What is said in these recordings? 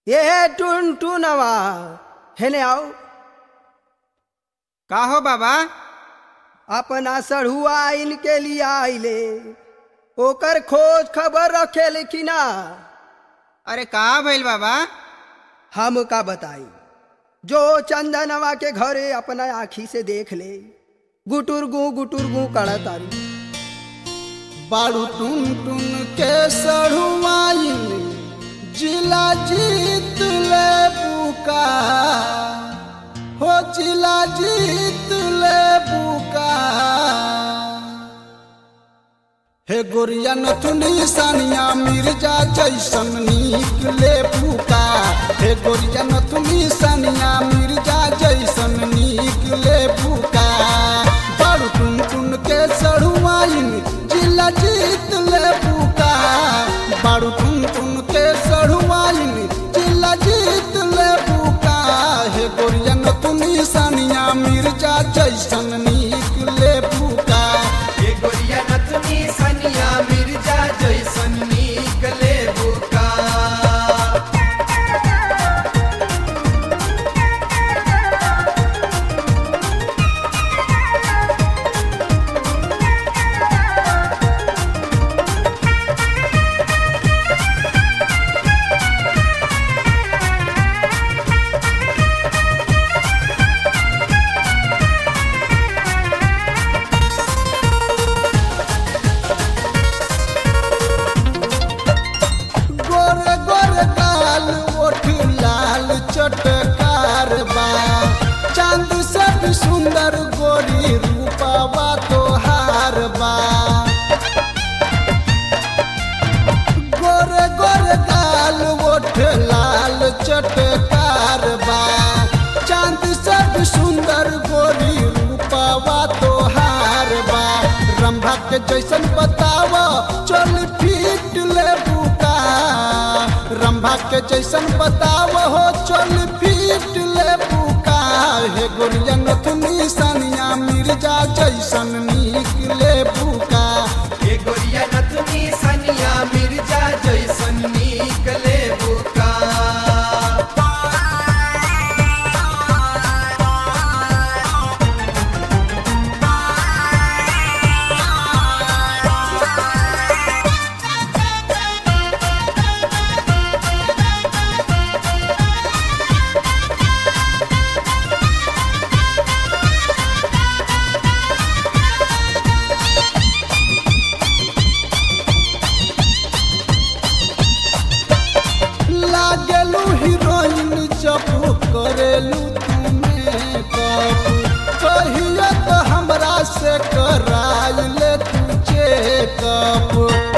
ये टुन टुनवा हेने आओ का हो बाबा अपना सढ़ुआ इनके लिए आइले ओकर खोज खबर रखे लेकिन अरे का भइल बाबा हम का बताई जो चंदनवा के घरे अपना आखी से देख ले गुटुर गु गुटुर गु कड़ा तारी बारू टुन टुन के सढ़ुआइन जिला जीत ले बुका हो जिला जीत ले बुका हे गोरिया नथुनी सानिया मिर्जा जैसन नीक ले बुका हे गोरिया नथुनी सानिया मिर्जा जैसन नीक ले बुका बारू टुन टुन के सढ़ुआइन जिला जीत ले बुका बारू टुन टुन के सढ़ुआइन जिला जीत ले बुका हे गोरिया नथुनी सानिया मिर्जा जैसन नीक ले बुका ये गोरिया नथनी सनिया मिर्जा जैसन नीक ले बुका गोरे गोरे गाल ओठ लाल चटकार बा चांद से भी सुंदर गोरी रूपावा तोहार बा गोरे गोरे गाल ओठ लाल चटकार बा चांद से भी सुंदर गोरी रूपावा तोहार बा रंभा के जैसन बतावा चल फीट ले बुका रंभा के जैसन बतावा हो चल फीट ले बुका हे गोरिया नथुनी सानिया मिर्जा जैसन नीक ले बुका ये गोरिया नथनी सनिया मिर्जा जैसन नीक ले बुका लागेलू हीरोइन जब करेलू तुम्हें कब कहिए तो हमरा से कराई ले तुझे कब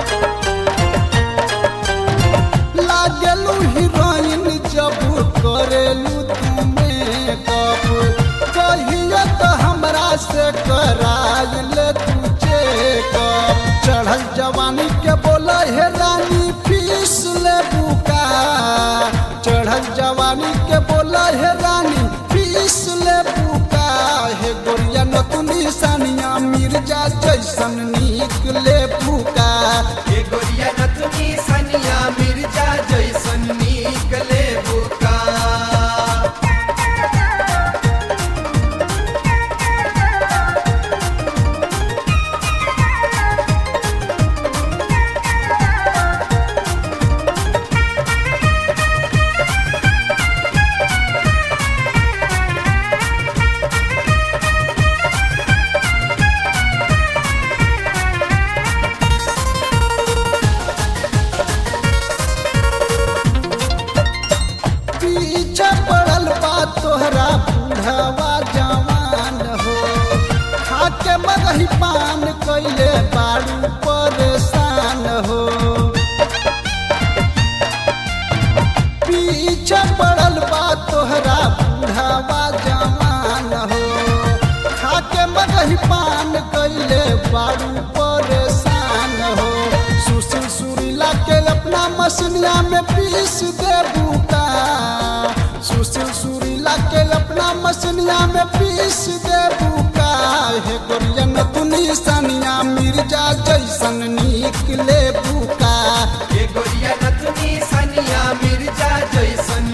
लागेलू हीरोइन जब करेलू तुम्हें कब कहिए तो हमरा से कराई ले तुझे कब चढ़ल जवानी के बोला हे रानी फीस ले बुका चढ़ल जवानी के बोला हे रानी फीस ले बुका हे गोरिया नतुनी सानिया मिर्जा जैसन नीक ले बुका ये गोरिया नथनी सनिया मिर्जा जैसन नीक ले बुका पीछे पड़ल बा तोहरा बूढ़वा जवान हो खाके मगही पान कैले बारू परेशान हो पीछे पड़ल बा तोहरा बूढ़वा जवान हो खाके मगही पान कैले बारू परेशान हो सुशील सुरीला के अपना मसनिया में पीस दे बुका सुशील सुरीला के अपना मसनिया में पीस दे बुका हे गोरिया नतुनी सानिया मिर्जा जैसन नीक ले बुका ये गोरिया नथनी सनिया मिर्जा जैसन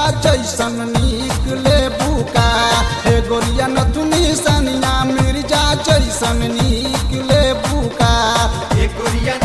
जैसन निकले बुका हे गोरिया नथुनी सनिया मिर्जा जैसन निकले बुका ए गोरिया